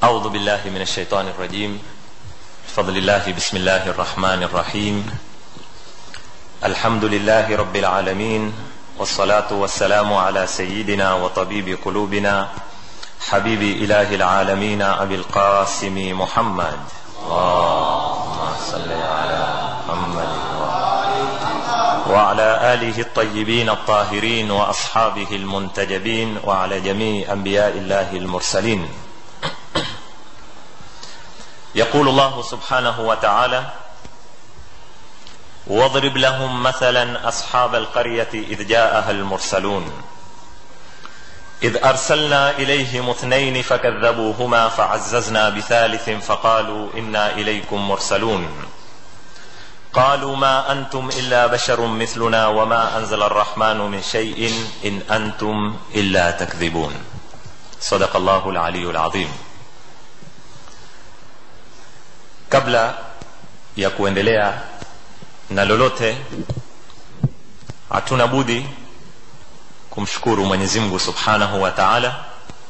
أعوذ بالله من الشيطان الرجيم بفضل الله بسم الله الرحمن الرحيم الحمد لله رب العالمين والصلاة والسلام على سيدنا وطبيب قلوبنا حبيب إله العالمين أبي القاسم محمد اللهم صل على محمد وعلى آله الطيبين الطاهرين وأصحابه المنتجبين وعلى جميع أنبياء الله المرسلين يقول الله سبحانه وتعالى واضرب لهم مثلا أصحاب القرية إذ جاءها المرسلون إذ أرسلنا إليهم اثنين فكذبوهما فعززنا بثالث فقالوا إنا إليكم مرسلون قالوا ما أنتم إلا بشر مثلنا وما أنزل الرحمن من شيء إن أنتم إلا تكذبون صدق الله العلي العظيم kabla ya kuendelea na lolote hatuna budi kumshukuru mwenyezi mungu subhanahu wa taala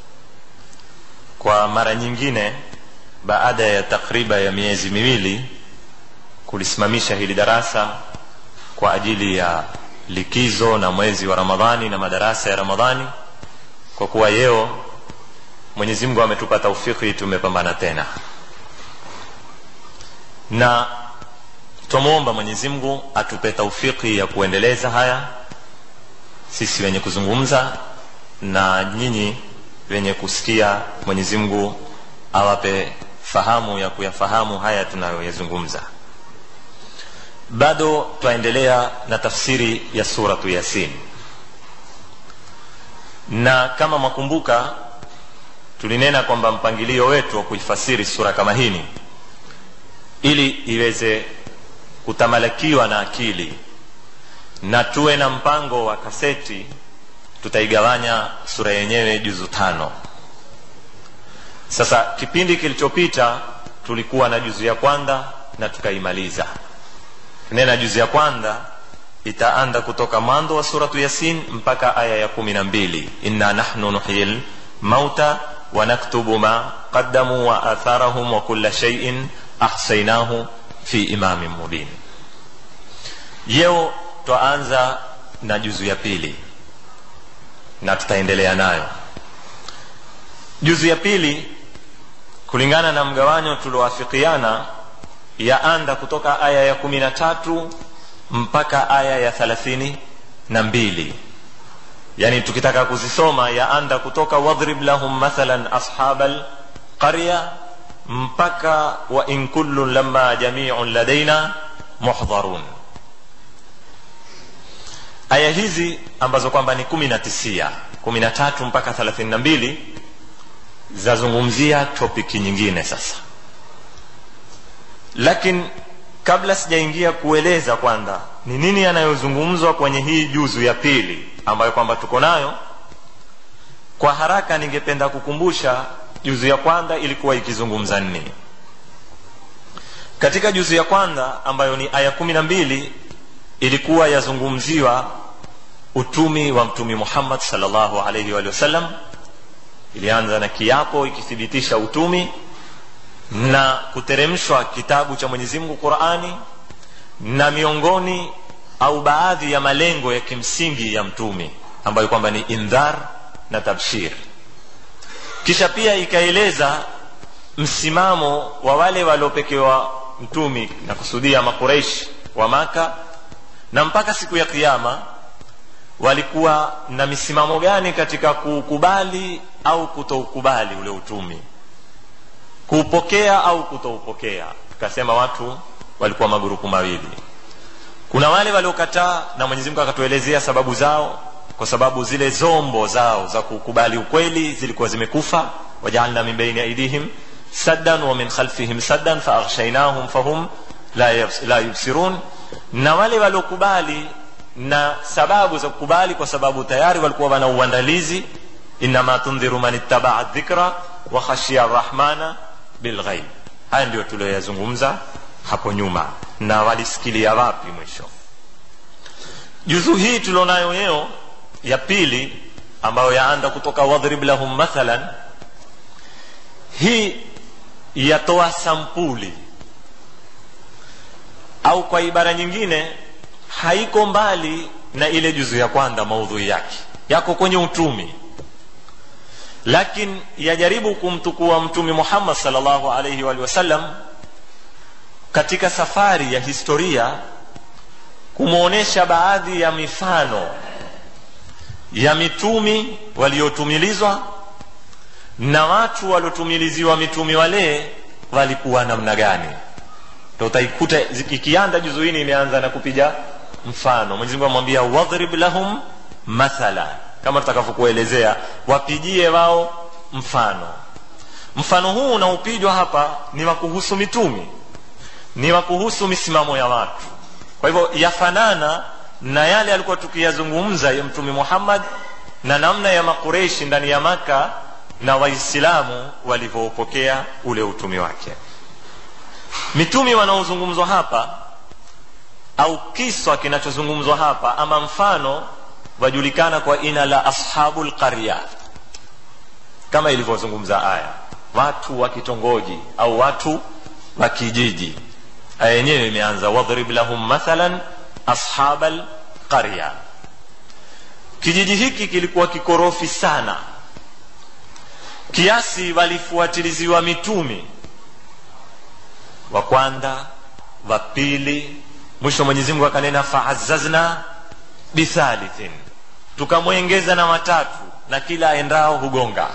kwa mara nyingine baada ya takriba ya miezi miwili kulisimamisha hili darasa kwa ajili ya likizo na mwezi wa ramadhani na madarasa ya ramadhani kwa kuwa yeo mwenyezi mungu ametupa taufiki tumepambana tena na twamwomba mwenyezi mungu atupe taufiki ya kuendeleza haya sisi wenye kuzungumza na nyinyi wenye kusikia mwenyezi mungu awape fahamu ya kuyafahamu haya tunayoyazungumza bado twaendelea na tafsiri ya suratu yasin na kama mwakumbuka tulinena kwamba mpangilio wetu wa kuifasiri sura kama hini ili iweze kutamalakiwa na akili na tuwe na mpango wa kaseti tutaigawanya sura yenyewe juzu tano sasa kipindi kilichopita tulikuwa na juzu ya kwanza na tukaimaliza nena juzu ya kwanza itaanda kutoka mwanzo wa suratu yasin mpaka aya ya kumi na mbili inna nahnu nuhyi lmauta wanaktubu ma qaddamu wa atharahum wa kulla shaiin ahsainahu fi imamin mubin yeo twaanza na juzu ya pili na tutaendelea nayo juzu ya pili kulingana na mgawanyo tulioafikiana yaanda kutoka aya ya kumi na tatu mpaka aya ya thalathini na mbili yani tukitaka kuzisoma yaanda kutoka wadhrib lahum mathalan ashaba lqarya mpaka wa in kullun lama jamiun ladaina muhdharun aya hizi ambazo kwamba ni kumi na tisia kumi na tatu mpaka thelathini na mbili zazungumzia topiki nyingine sasa lakini kabla sijaingia kueleza kwanza ni nini yanayozungumzwa kwenye hii juzu ya pili ambayo kwamba tuko nayo kwa haraka ningependa kukumbusha juzu ya kwanza ilikuwa ikizungumza nini katika juzu ya kwanza ambayo ni aya kumi na mbili ilikuwa yazungumziwa utumi wa mtumi muhammad salllahu alaihi wa sallam ilianza na kiapo ikithibitisha utumi na kuteremshwa kitabu cha mwenyezi mungu qurani na miongoni au baadhi ya malengo ya kimsingi ya mtumi ambayo kwamba ni indhar na tabshir kisha pia ikaeleza msimamo wa wale waliopekewa mtumi na kusudia makureishi wa maka na mpaka siku ya kiama walikuwa na misimamo gani katika kuukubali au kutoukubali ule utumi kuupokea au kutoupokea tukasema watu walikuwa magurupu mawili kuna wale waliokataa na mwenyezi mungu akatuelezea sababu zao kwa sababu zile zombo zao za kukubali ukweli zilikuwa zimekufa wajaalna min baini aidihim saddan wa min khalfihim saddan faaghshainahum fahum la, la yubsirun na wale waliokubali na sababu za kukubali kwa sababu tayari walikuwa wana uandalizi inama tundhiru man ittabaa dhikra wa khashia rahmana bilghaib haya ndio tulioyazungumza hapo nyuma na walisikilia wapi mwisho juzu hii tulionayo leo ya pili ambayo yaanda kutoka wadhrib lahum mathalan hii yatoa sampuli au kwa ibara nyingine haiko mbali na ile juzu ya kwanza maudhui yake yako kwenye utumi lakini yajaribu kumtukua mtume muhammad salllahu alaihi waalihi wasallam katika safari ya historia kumwonyesha baadhi ya mifano ya mitumi waliotumilizwa na watu waliotumiliziwa mitumi wale walikuwa namna gani ndo utaikuta ikianza juzu hii imeanza na kupiga mfano mwenyezi mungu amwambia wadhrib lahum mathala kama tutakavyokuelezea wapigie wao mfano mfano huu unaopijwa hapa ni wa kuhusu mitumi ni wa kuhusu misimamo ya watu kwa hivyo yafanana na yale alikuwa tukiyazungumza ya mtume muhammad na namna ya makureishi ndani ya maka na waislamu walivyoupokea ule utumi wake mitumi wanaozungumzwa hapa au kiswa kinachozungumzwa hapa ama mfano wajulikana kwa ina la ashabu lqarya kama ilivyozungumza aya watu wa kitongoji au watu wa kijiji aya yenyewe imeanza wadhrib lahum mathalan ashaba lqarya kijiji hiki kilikuwa kikorofi sana kiasi walifuatiliziwa mitumi wa kwanza wa pili mwisho mwenyezi mungu akanena faazazna bithalithin tukamwengeza na watatu na kila aendao hugonga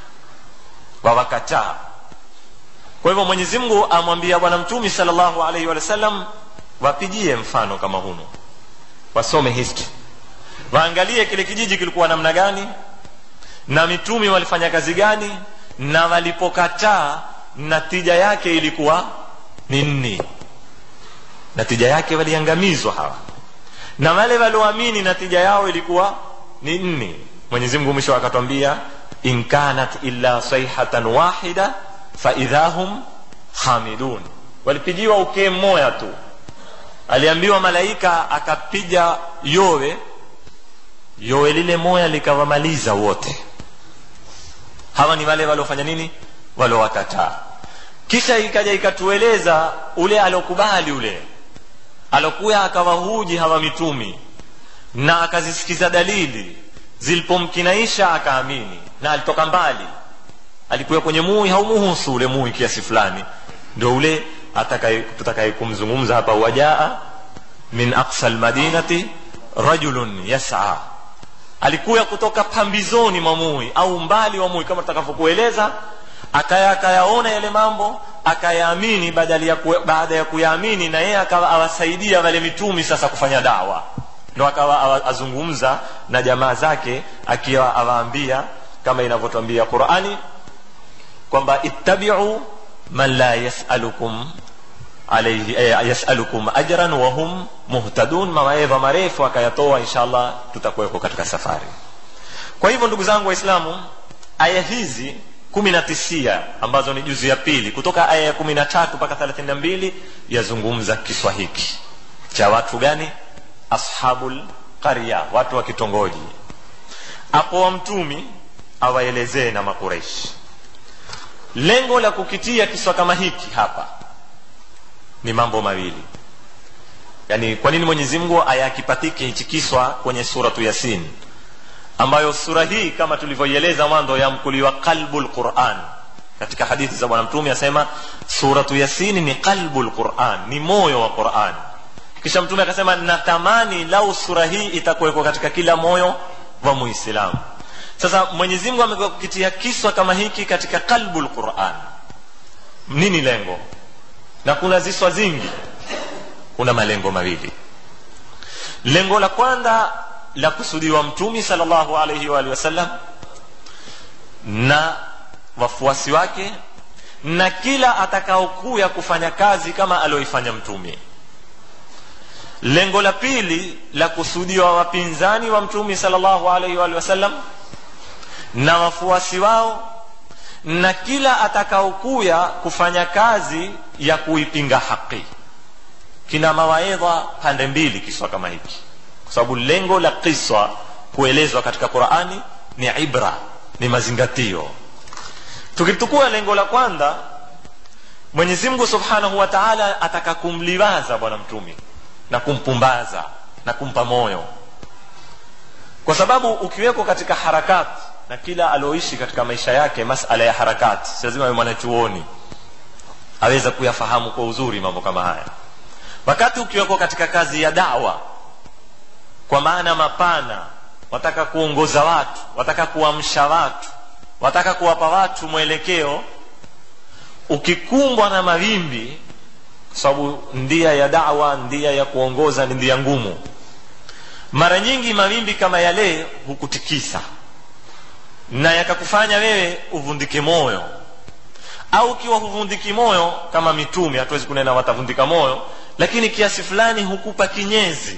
wawakataa kwa hivyo mwenyezi mungu amwambia bwana mtumi salllahu alaihi wa sallam wapigie mfano kama huno wasome history waangalie kile kijiji kilikuwa namna gani na mitumi walifanya kazi gani na walipokataa natija yake ilikuwa ni nini natija yake waliangamizwa hawa na wale walioamini natija yao ilikuwa ni nni mwenyezi mungu mwisho akatwambia in kanat illa saihatan wahida faidha hum hamidun walipigiwa ukee mmoja tu aliambiwa malaika akapiga yowe yowe lile moya likawamaliza wote hawa ni wale waliofanya nini waliowakataa kisha ikaja ikatueleza ule aliokubali ule alokuya akawahuji hawa mitumi na akazisikiza dalili zilipomkinaisha akaamini na alitoka mbali alikuwa kwenye mui haumuhusu ule mui kiasi fulani ndio ule tutakaye kumzungumza hapa wajaa min aqsa lmadinati rajulun yasa alikuya kutoka pambizoni mwa mui au mbali wa mui kama tutakavyokueleza akaya akayaona yale mambo akayaamini badala ya baada ya kuyaamini na yeye akawa awasaidia wale mitumi sasa kufanya dawa ndo akawa azungumza na jamaa zake akiwa awaambia kama inavyotwambia qurani kwamba ittabiu man la yasalukum alayhi eh, yasalukum ajran wa hum muhtadun mawaidha marefu akayatoa inshallah tutakuweko katika safari kwa hivyo ndugu zangu waislamu aya hizi kumi na tisia ambazo ni juzi ya pili kutoka aya ya kumi na tatu mpaka thelathini na mbili yazungumza kiswa hiki cha watu gani ashabul qarya watu wa kitongoji apo wa mtumi awaelezee na makureishi lengo la kukitia kiswa kama hiki hapa ni mambo mawili yaani kwa nini mwenyezi mungu ayakipatike hichi kiswa kwenye suratu yasin ambayo sura hii kama tulivyoieleza mwanzo yamkuliwa qalbu lquran katika hadithi za bwana mtume asema suratu yasini ni qalbu lquran ni moyo wa quran kisha mtume akasema natamani lau sura hii itakuwekwa katika kila moyo wa muislamu sasa mwenyezi mungu amekitia kiswa kama hiki katika qalbu lquran nini lengo na kuna ziswa zingi kuna malengo mawili lengo la kwanza la kusudiwa mtumi salllahu alaihi waalihi wasallam na wafuasi wake na kila atakaokuya kufanya kazi kama alioifanya mtumi lengo la pili la kusudiwa wapinzani wa mtumi salllahu alaihi waalihi wasallam na wafuasi wao na kila atakaokuya kufanya kazi ya kuipinga haki kina mawaidha pande mbili kiswa kama hiki kwa sababu lengo la kiswa kuelezwa katika qurani ni ibra ni mazingatio tukitukua lengo la kwanza mwenyezi mungu subhanahu wa taala ataka kumliwaza bwana mtumi na kumpumbaza na kumpa moyo kwa sababu ukiwekwa katika harakati na kila alioishi katika maisha yake masala ya harakati si lazima awe mwanachuoni aweza kuyafahamu kwa uzuri mambo kama haya wakati ukiwekwa katika kazi ya dawa kwa maana mapana wataka kuongoza watu wataka kuamsha watu wataka kuwapa watu mwelekeo ukikumbwa na mawimbi kwa sababu ndia ya dawa ndia ya kuongoza ni ndia ngumu mara nyingi mawimbi kama yale hukutikisa na yakakufanya wewe uvundike moyo au ukiwa huvundiki moyo kama mitume hatuwezi kunena watavundika moyo lakini kiasi fulani hukupa kinyezi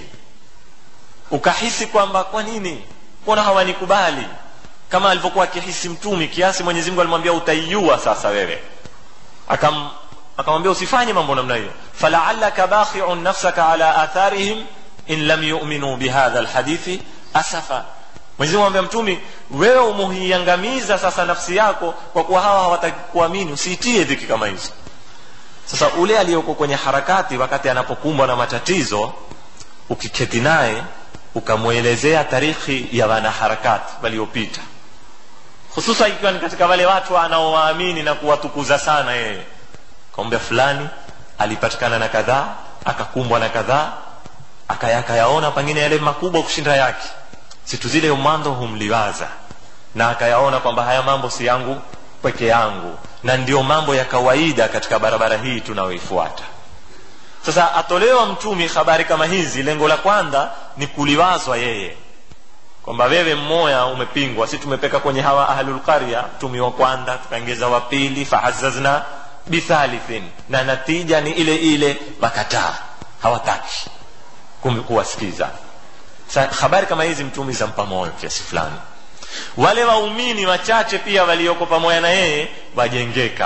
ukahisi kwamba kwa nini mbona hawanikubali kama alivyokuwa akihisi mtumi kiasi mwenyezi mungu alimwambia utaiua sasa wewe akam akamwambia usifanye mambo namna hiyo falaallaka bakhiun nafsaka ala atharihim in lam yuminu bihadha lhadithi asafa mwenyezi mungu amwambia mtumi wewe umuhiangamiza sasa nafsi yako kwa kuwa hawa hawataki kuamini usiitie dhiki kama hizo sasa ule aliyoko kwenye harakati wakati anapokumbwa na matatizo ukiketi naye ukamwelezea tarikhi ya wanaharakati waliopita hususan ikiwa ni katika wale watu anaowaamini na kuwatukuza sana yeye kaambia fulani alipatikana na kadhaa akakumbwa na kadhaa akayakayaona pengine yale makubwa kushinda yake situ zile mwanzo humliwaza na akayaona kwamba haya mambo si yangu peke yangu na ndio mambo ya kawaida katika barabara hii tunayoifuata sasa atolewa mtumi habari kama hizi lengo la kwanza ni kuliwazwa yeye kwamba wewe mmoya umepingwa si tumepeka kwenye hawa ahlulqarya mtumi wa kwanza tukaongeza wa pili fahazazna bithalithin na natija ni ile ile wakataa hawataki kuwasikiza habari kama hizi mtumi zampa moyo kiasi fulani wale waumini wachache pia walioko pamoja na yeye wajengeka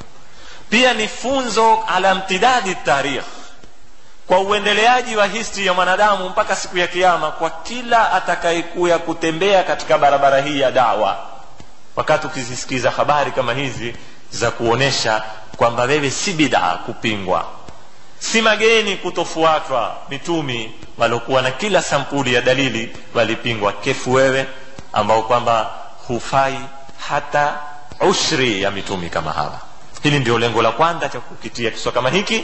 pia ni funzo ala mtidadi tarikh kwa uendeleaji wa history ya mwanadamu mpaka siku ya kiama kwa kila atakayekuya kutembea katika barabara hii ya dawa wakati ukizisikiza habari kama hizi za kuonesha kwamba wewe si bidaa kupingwa si mageni kutofuatwa mitumi waliokuwa na kila sampuli ya dalili walipingwa kefu wewe ambao kwamba hufai hata ushri ya mitumi kama hawa hili ndio lengo la kwanza cha kukitia kiswa kama hiki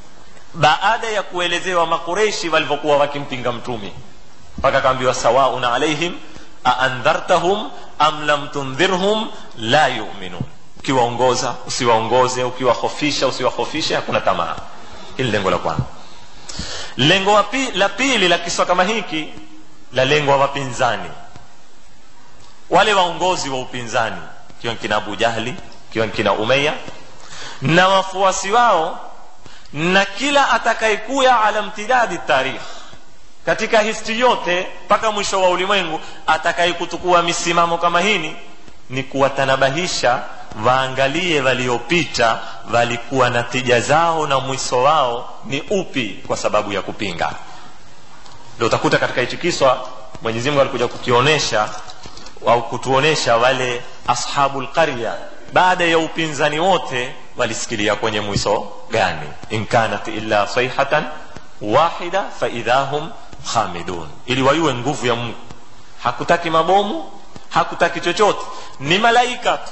baada ya kuelezewa makureishi walivyokuwa wakimpinga mtumi mpaka kaambiwa sawaun alaihim aandhartahum am lam tundhirhum la yuminun ukiwaongoza usiwaongoze ukiwahofisha usiwahofishe hakuna tamaa hili lengo la kwanza lengo wapi, la pili la kiswa kama hiki la lengo wa wapinzani wale waongozi wa upinzani ikiwa nkina abu jahli ikiwa nkina umeya na wafuasi wao na kila atakayekuya ala mtidadi tarikh katika histi yote mpaka mwisho wa ulimwengu atakayekutukua misimamo kama hini ni kuwatanabahisha waangalie waliopita walikuwa na tija zao na mwiso wao ni upi kwa sababu ya kupinga ndio utakuta katika hichi kiswa mwenyezi mungu alikuja kukionyesha au kutuonesha wale ashabu lqarya baada ya upinzani wote walisikilia kwenye mwiso gani in kanat illa sayhatan wahida faidha hum khamidun ili wayue nguvu ya mungu hakutaki mabomu hakutaki chochote ni malaika tu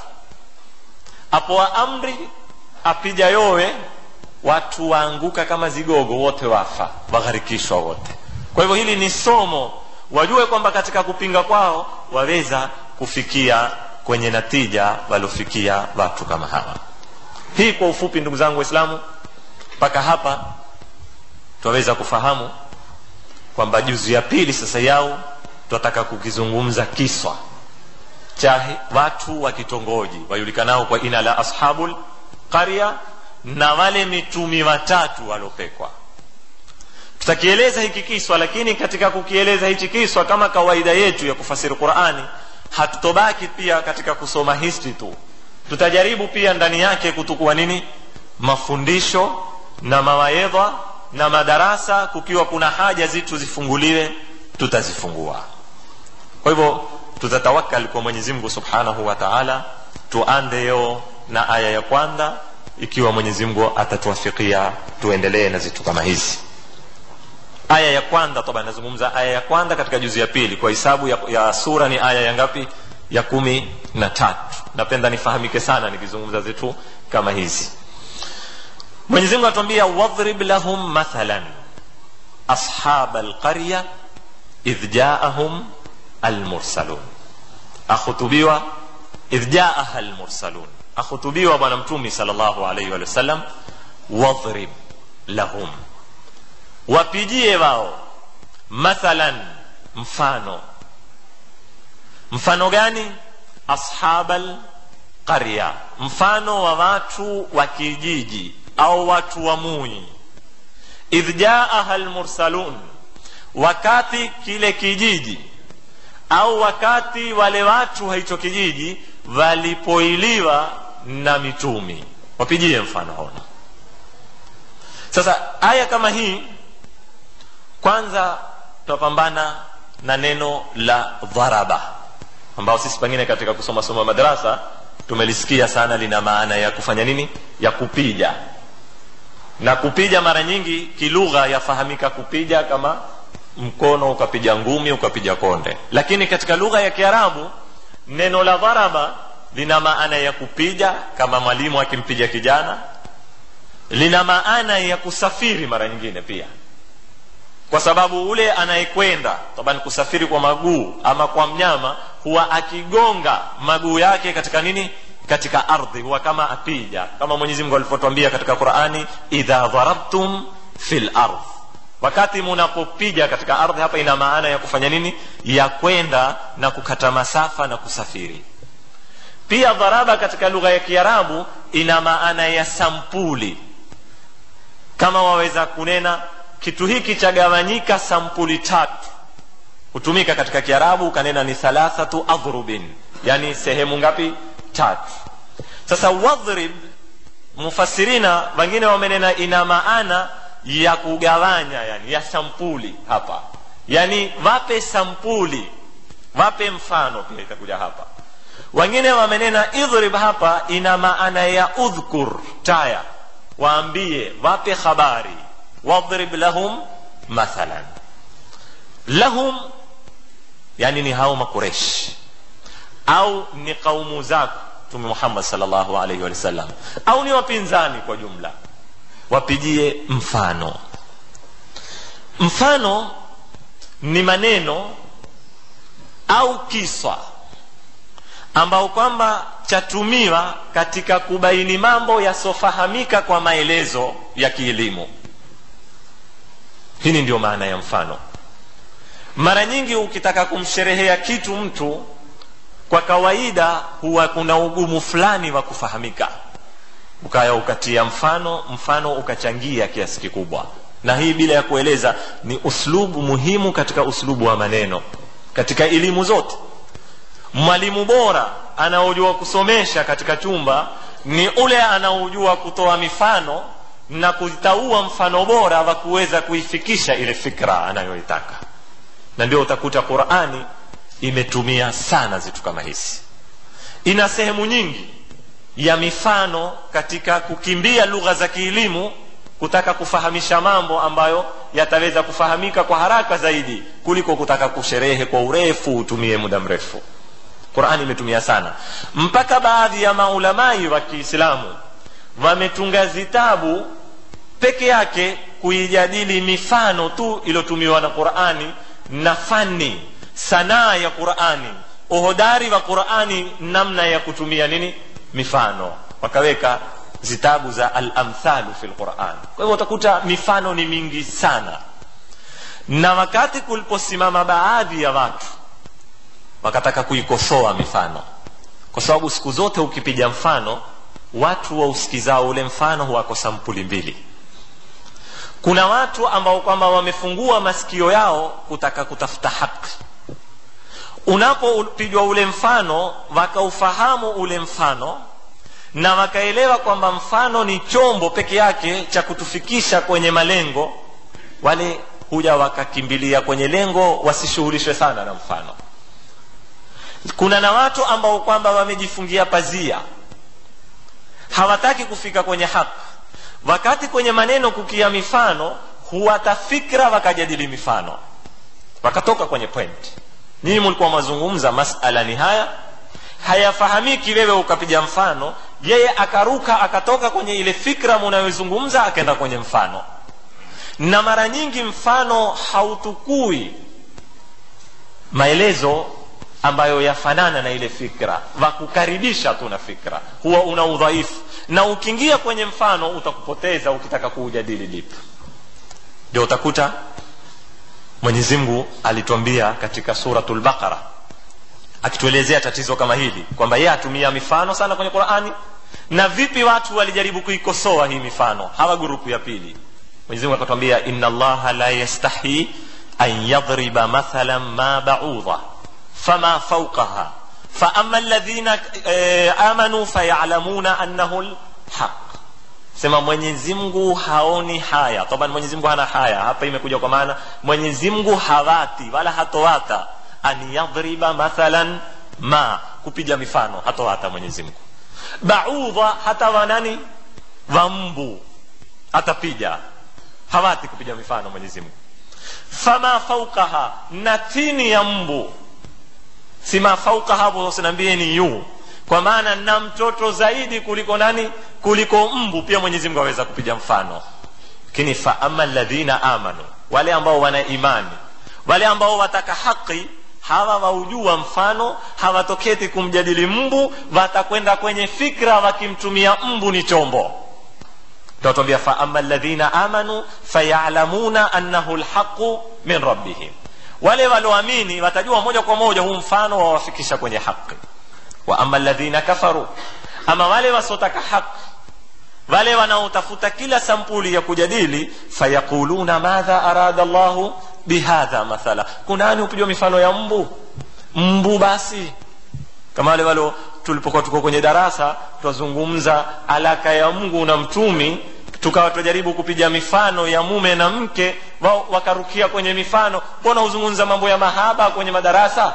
apoa amri apija yowe watu waanguka kama zigogo wote wafa wagharikishwa wote kwa hivyo hili ni somo wajue kwamba katika kupinga kwao waweza kufikia kwenye natija waliofikia watu kama hawa hii kwa ufupi ndugu zangu waislamu mpaka hapa twaweza kufahamu kwamba juzu ya pili sasa yao twataka kukizungumza kiswa cha watu wa kitongoji wajulikanao kwa ina la ashabul qarya na wale mitumi watatu walopekwa tutakieleza hiki kiswa lakini katika kukieleza hichi kiswa kama kawaida yetu ya kufasiri qurani hatutobaki pia katika kusoma history tu tutajaribu pia ndani yake kutukua nini mafundisho na mawaedha na madarasa kukiwa kuna haja zitu zifunguliwe tutazifungua kwa hivyo tutatawakal kwa mwenyezi mungu subhanahu wa taala tuande yo na aya ya kwanza ikiwa mwenyezi mungu atatuafikia tuendelee na zitu kama hizi aya ya kwanza toba nazungumza aya ya kwanza katika juzi ya pili kwa hisabu ya, ya sura ni aya ya ngapi ya kumi na tatu napenda nifahamike sana nikizungumza zitu kama hizi mwenyezi mungu atuambia wadhrib lahum mathalan ashab alqarya idh jaahum almursalun akhutubiwa idh jaaha almursalun akhutubiwa bwana mtumi salllahu alaihi wa sallam wadhrib lahum wapigie wao mathalan mfano mfano gani ashabal qarya mfano wa watu wa kijiji au watu wa mui idh jaaha lmursalun wakati kile kijiji au wakati wale watu wa hicho kijiji walipoiliwa na mitumi wapigie mfano hona sasa aya kama hii kwanza tunapambana na neno la dharaba ambao sisi pengine katika kusoma soma madarasa tumelisikia sana lina maana ya kufanya nini ya kupija na kupija mara nyingi kilugha yafahamika kupija kama mkono ukapiga ngumi ukapiga konde lakini katika lugha ya kiarabu neno la dharaba lina maana ya kupija kama mwalimu akimpiga kijana lina maana ya kusafiri mara nyingine pia kwa sababu ule anayekwenda taban kusafiri kwa maguu ama kwa mnyama huwa akigonga maguu yake katika nini katika ardhi huwa kama apija kama mwenyezi mungu alivyotwambia katika qurani idha dharabtum fi lardh wakati munapopiga katika ardhi hapa ina maana ya kufanya nini ya kwenda na kukata masafa na kusafiri pia dharaba katika lugha ya kiarabu ina maana ya sampuli kama waweza kunena kitu hiki chagawanyika sampuli tatu hutumika katika kiarabu ukanena ni thalathatu adhrubin yani sehemu ngapi tatu sasa wadhrib mufasirina wengine wamenena ina maana ya kugawanya yani ya sampuli hapa yani wape sampuli wape mfano pia itakuja hapa wengine wamenena idhrib hapa ina maana ya udhkur taya waambie wape habari wadrib lahum mathalan lahum yani ni hao makuresh au ni kaumu zako mtume muhammad salllahu alaihi wa sallam au ni wapinzani kwa jumla wapigie mfano mfano ni maneno au kiswa ambao kwamba chatumiwa katika kubaini mambo yasiofahamika kwa maelezo ya kielimu hili ndio maana ya mfano mara nyingi ukitaka kumsherehea kitu mtu kwa kawaida huwa kuna ugumu fulani wa kufahamika ukaya ukatia mfano mfano ukachangia kiasi kikubwa na hii bila ya kueleza ni uslubu muhimu katika uslubu wa maneno katika elimu zote mwalimu bora anaojua kusomesha katika chumba ni ule anaojua kutoa mifano na kutaua mfano bora wa kuweza kuifikisha ile fikra anayoitaka na ndio utakuta qurani imetumia sana zitu kama hizi ina sehemu nyingi ya mifano katika kukimbia lugha za kielimu kutaka kufahamisha mambo ambayo yataweza kufahamika kwa haraka zaidi kuliko kutaka kusherehe kwa urefu utumie muda mrefu qurani imetumia sana mpaka baadhi ya maulamai wa kiislamu wametunga zitabu peke yake kuijadili mifano tu iliyotumiwa na qurani na fani sanaa ya qurani uhodari wa qurani namna ya kutumia nini mifano wakaweka zitabu za alamthalu fi lquran kwa hivyo utakuta mifano ni mingi sana na wakati kuliposimama baadhi ya watu wakataka kuikosoa mifano kwa sababu siku zote ukipiga mfano watu wausikizao ule mfano huwako sampuli mbili kuna watu ambao kwamba wamefungua masikio yao kutaka kutafuta haki unapopigwa ule mfano wakaufahamu ule mfano na wakaelewa kwamba mfano ni chombo peke yake cha kutufikisha kwenye malengo wale huja wakakimbilia kwenye lengo wasishughulishwe sana na mfano kuna na watu ambao kwamba wamejifungia pazia hawataki kufika kwenye haki wakati kwenye maneno kukia mifano huwata fikra wakajadili mifano wakatoka kwenye point nyinyi mlikuwa mazungumza masala ni haya hayafahamiki wewe ukapiga mfano yeye akaruka akatoka kwenye ile fikra munayozungumza akaenda kwenye mfano na mara nyingi mfano hautukui maelezo ambayo yafanana na ile fikra wakukaribisha tu na fikra huwa una udhaifu na ukiingia kwenye mfano utakupoteza ukitaka kuujadili lipi ndio utakuta mwenyezi mungu alituambia katika suratul baqara akituelezea tatizo kama hili kwamba yeye atumia mifano sana kwenye qurani na vipi watu walijaribu kuikosoa hii mifano hawa grupu ya pili mwenyezi mungu akatwambia inna allaha la yastahi an yadriba mathalan ma baudha fama fauqaha faama alladhina e, amanu fayalamuna annahu lhaq sema mwenyezi mungu haoni haya taban mwenyezi mungu hana haya hapa imekuja kwa maana mwenyezi mungu hawati wala hatowata an yadriba mathalan ma kupiga mifano hatowata mwenyezi mungu baudha hata wanani wambu atapiga hawati kupiga mifano mwenyezi mungu fama faukaha na tini ya mbu sima fauka hapo usiniambie ni yu kwa maana na mtoto zaidi kuliko nani kuliko mbu pia mwenyezi mungu aweza kupiga mfano lakini faama ladhina amanu wale ambao wana imani wale ambao wataka haki hawa waujua mfano hawatoketi kumjadili mbu watakwenda kwenye fikra wakimtumia mbu ni chombo tutawambia faama ladhina amanu fayalamuna annahu lhaqu min rabbihim wale walioamini watajua moja kwa moja huu mfano wawafikisha kwenye haki wa ama ladhina kafaru ama wale wasiotaka haki wale wanaotafuta kila sampuli ya kujadili fayaquluna madha arada llahu bihadha mathala kunani upijwa mifano ya mbu mbu basi kama wale walo tulipokuwa tuko kwenye darasa twazungumza alaka ya mungu na mtumi tukawa tunajaribu kupiga mifano ya mume na mke wao wakarukia kwenye mifano mbona huzungumza mambo ya mahaba kwenye madarasa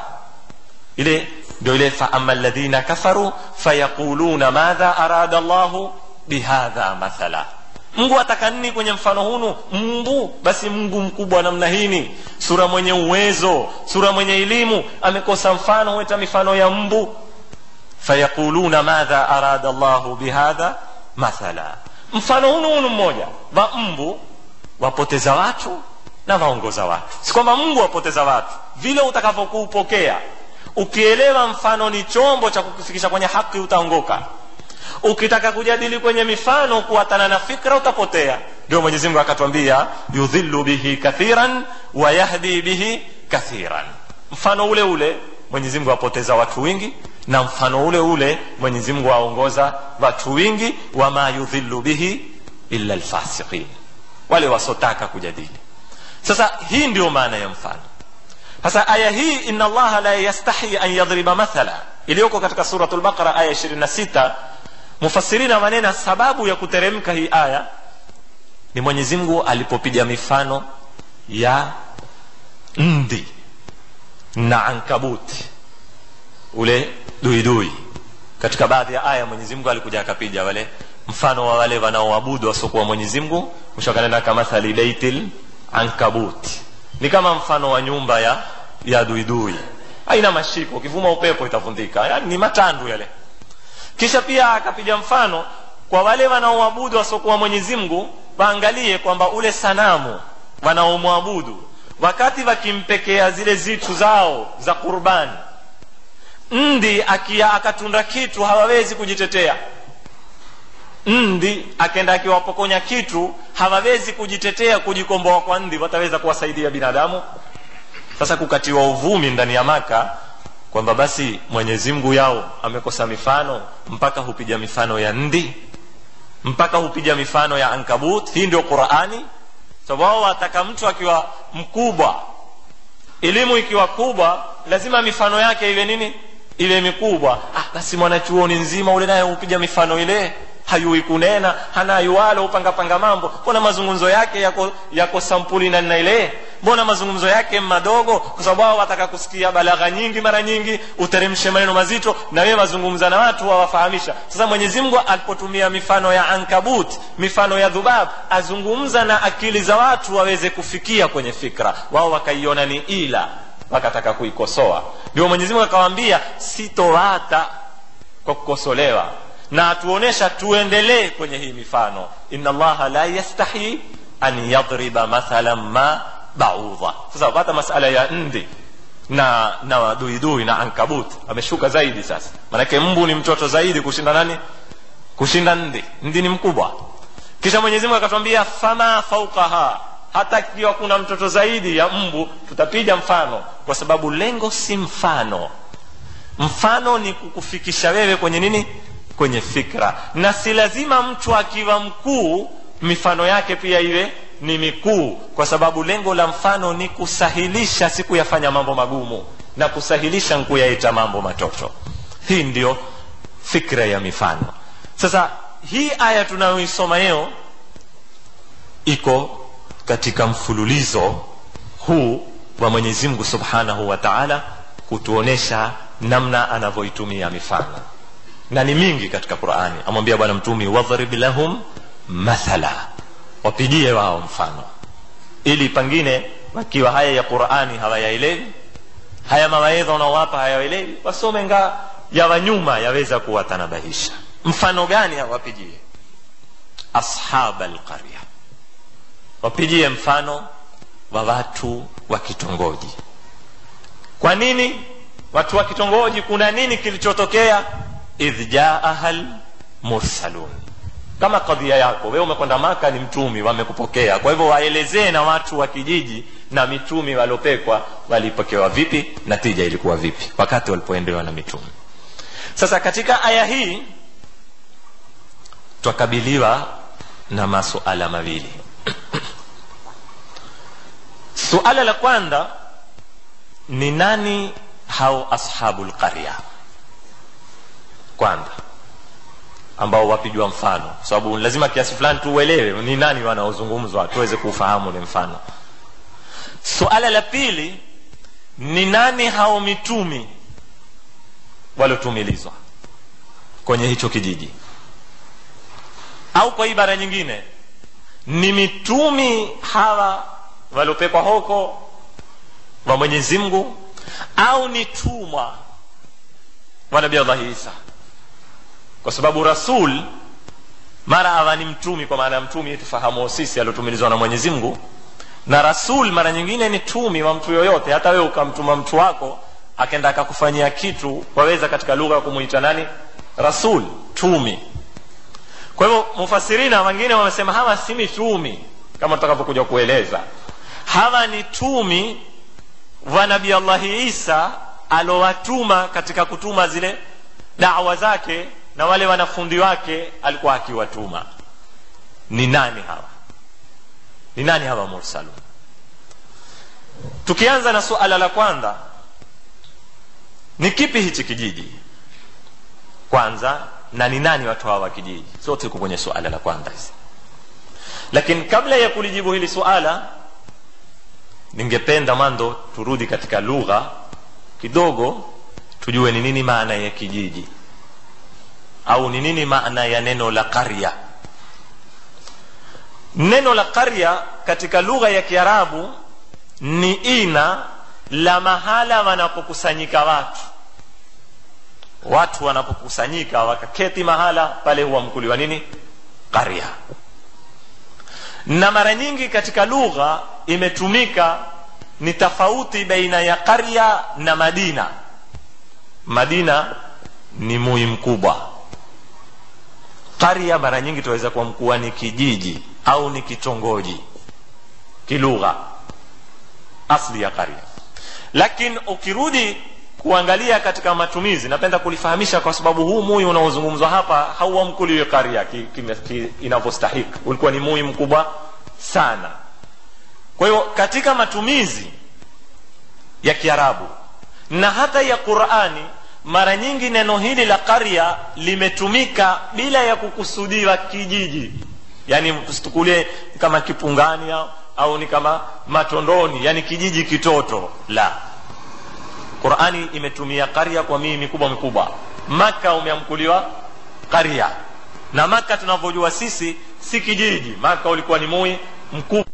ile ndio ile faama ladhina kafaru fayaquluna madha arada llahu bihadha mathala mungu ataka nini kwenye mfano hunu mbu basi mungu mkubwa namna hini sura mwenye uwezo sura mwenye elimu amekosa mfano hueta mifano ya mbu fayaquluna madha arada llahu bihadha mathala mfano hunu hunu mmoja wa mbu wapoteza watu na waongoza watu si kwamba mungu wapoteza watu vile utakavyokuupokea ukielewa mfano ni chombo cha kukufikisha kwenye haki utaongoka ukitaka kujadili kwenye mifano kuatana na fikra utapotea ndio mwenyezi mungu akatwambia yudhillu bihi kathiran wa yahdi bihi kathiran mfano ule ule mwenyezi mungu apoteza watu wingi na mfano ule ule mwenyezi mungu aongoza watu wingi wama yudhillu bihi illa lfasiqin wale wasotaka kujadili sasa hii ndio maana ya mfano sasa aya hii ina allaha la yastahi an yadhriba mathala iliyoko katika suratu lbaqara aya 26 mufasirina wanena sababu ya kuteremka hii aya ni mwenyezi mungu alipopiga mifano ya ndi na ankabuti ule duidui katika baadhi ya aya mwenyezi mungu alikuja akapiga wale mfano wa wale wanaoabudu wasiokuwa mwenyezi mungu mshakanena kamathali beitil ankabuti ni kama mfano wa nyumba ya ya duidui haina mashiko ukivuma upepo itavundika yani ni matandu yale kisha pia akapiga mfano kwa wale wanaoabudu wasiokuwa mwenyezi mungu waangalie kwamba ule sanamu wanaomwabudu wakati wakimpekea zile zitu zao za qurbani ndi akia akatunda kitu hawawezi kujitetea ndi akenda akiwapokonya kitu hawawezi kujitetea kujikomboa kwa ndi wataweza kuwasaidia binadamu sasa kukatiwa uvumi ndani ya maka kwamba basi mwenyezi mungu yao amekosa mifano mpaka hupiga mifano ya ndi mpaka hupiga mifano ya ankabut hii ndio qurani sababu wao wataka mtu akiwa mkubwa elimu ikiwa kubwa lazima mifano yake iwe nini iwe mikubwa ah, basi mwanachuoni nzima ule naye hupiga mifano ile hayui kunena hana yuwalo upangapanga mambo kuna mazungumzo yake yako, yako sampuli namna ile mbona mazungumzo yake madogo kwa sababu wao wataka kusikia balagha nyingi mara nyingi uteremshe maneno mazito na wewe wazungumza na watu wawafahamisha sasa mwenyezi mungu alipotumia mifano ya ankabut mifano ya dhubab azungumza na akili za watu waweze kufikia kwenye fikra wao wakaiona ni ila wakataka kuikosoa ndio mwenyezi mungu akawaambia sitowata kwa kukosolewa na atuonesha tuendelee kwenye hii mifano inna allaha la yastahi an yadriba mathalan ma baudha sasa pata masala ya ndi na na duidui na ankabut ameshuka zaidi sasa manake mbu ni mtoto zaidi kushinda nani kushinda ndi ndi ni mkubwa kisha mwenyezi mungu akatwambia fama faukaha hata ikiwa kuna mtoto zaidi ya mbu tutapiga mfano kwa sababu lengo si mfano mfano ni kukufikisha wewe kwenye nini kwenye fikra na si lazima mtu akiwa mkuu mifano yake pia iwe ni mikuu kwa sababu lengo la mfano ni kusahilisha si kuyafanya mambo magumu na kusahilisha nkuyaita mambo matoto hii ndio fikra ya mifano sasa hii aya tunayoisoma leo iko katika mfululizo huu wa mwenyezi mungu subhanahu wa taala kutuonesha namna anavyoitumia mifano na ni mingi katika qurani amwambia bwana mtumi wadhrib lahum mathala wapigie wao mfano ili pengine wakiwa haya ya qurani hawayaelewi haya mawaedha unaowapa hayaelewi wasome nga ya wanyuma yaweza kuwatanabahisha mfano gani hawapigie ashab alqarya wapigie mfano wa watu wa kitongoji kwa nini watu wa kitongoji kuna nini kilichotokea idh jaaha lmursalun kama kadhia yako wewe umekwenda maka ni mtumi wamekupokea kwa hivyo waelezee na watu wa kijiji na mitumi waliopekwa walipokewa vipi na tija ilikuwa vipi wakati walipoendewa na mitumi sasa katika aya hii twakabiliwa na masuala mawili suala la kwanza ni nani hao ashabu lqarya kwanza ambao wapijwa mfano kwa sababu lazima kiasi fulani tuuelewe ni nani wanaozungumzwa tuweze kuufahamu ule mfano suala la pili ni nani hao mitumi waliotumilizwa kwenye hicho kijiji au kwa ibara nyingine ni mitumi hawa waliopekwa hoko wa mwenyezi mungu au ni tumwa wa nabii allahi isa kwa sababu rasul mara awa ni mtumi kwa maana ya mtumi tufahamu sisi aliotumilizwa na mwenyezi mungu na rasul mara nyingine ni tumi wa mtu yoyote hata wewe ukamtuma mtu wako akenda akakufanyia kitu waweza katika lugha ya kumuita nani rasul tumi kwa hivyo mufasirina wengine wamesema hawa si mitumi kama tutakapokuja kueleza hawa ni tumi wa nabii allahi isa alowatuma katika kutuma zile dawa zake na wale wanafundi wake alikuwa akiwatuma ni nani hawa ni nani hawa mursalun tukianza na suala la kwanza ni kipi hichi kijiji kwanza na ni nani watu hawa wa kijiji sote tuko kwenye suala la kwanza hizi lakini kabla ya kulijibu hili suala ningependa mando turudi katika lugha kidogo tujue ni nini maana ya kijiji au ni nini maana ya neno la qarya neno la qarya katika lugha ya kiarabu ni ina la mahala wanapokusanyika watu watu wanapokusanyika wakaketi mahala pale huwa mkuliwa nini qarya na mara nyingi katika lugha imetumika ni tofauti baina ya qarya na madina madina ni mui mkubwa qarya mara nyingi tunaweza kuwa mkuwa ni kijiji au ni kitongoji kilugha asli ya qarya lakini ukirudi kuangalia katika matumizi napenda kulifahamisha kwa sababu huu mui unaozungumzwa hapa hauamkuliwe qarya ki, ki, ki, inavyostahiki ulikuwa ni mui mkubwa sana kwa hiyo katika matumizi ya kiarabu na hata ya qurani mara nyingi neno hili la qarya limetumika bila ya kukusudiwa kijiji yaani tusitukulie kama kipungani au au ni kama matondoni yani kijiji kitoto la qurani imetumia karya kwa mii mikubwa mikubwa maka umeamkuliwa karya na maka tunavyojua sisi si kijiji maka ulikuwa ni mui mkubwa